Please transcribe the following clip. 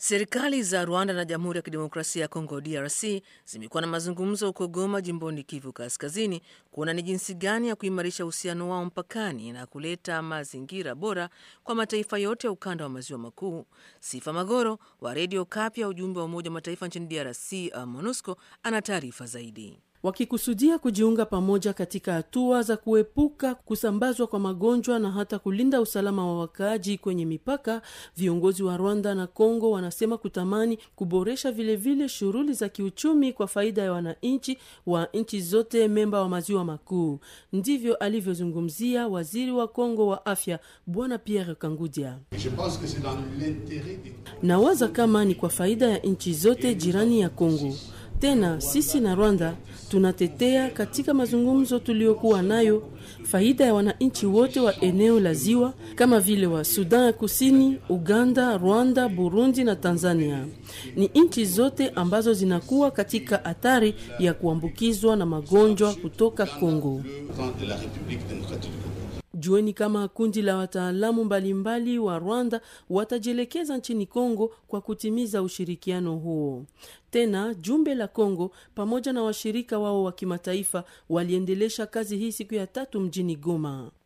Serikali za Rwanda na Jamhuri ya Kidemokrasia ya Kongo DRC zimekuwa na mazungumzo huko Goma, jimboni Kivu Kaskazini, kuona ni jinsi gani ya kuimarisha uhusiano wao mpakani na kuleta mazingira bora kwa mataifa yote ya ukanda wa maziwa makuu. Sifa Magoro wa Redio Kapya, ujumbe wa Umoja wa Mataifa nchini DRC MONUSCO, ana taarifa zaidi wakikusudia kujiunga pamoja katika hatua za kuepuka kusambazwa kwa magonjwa na hata kulinda usalama wa wakaaji kwenye mipaka. Viongozi wa Rwanda na Kongo wanasema kutamani kuboresha vilevile shughuli za kiuchumi kwa faida ya wananchi wa nchi zote memba wa maziwa makuu. Ndivyo alivyozungumzia waziri wa Kongo wa afya Bwana Pierre Kangudia. Nawaza kama ni kwa faida ya nchi zote jirani ya Kongo. Tena sisi na Rwanda tunatetea katika mazungumzo tuliyokuwa nayo faida ya wananchi wote wa eneo la ziwa kama vile wa Sudan ya Kusini, Uganda, Rwanda, Burundi na Tanzania. Ni nchi zote ambazo zinakuwa katika hatari ya kuambukizwa na magonjwa kutoka Kongo. Jueni kama kundi la wataalamu mbalimbali wa Rwanda watajielekeza nchini Kongo kwa kutimiza ushirikiano huo. Tena jumbe la Kongo pamoja na washirika wao wa kimataifa waliendelesha kazi hii siku ya tatu mjini Goma.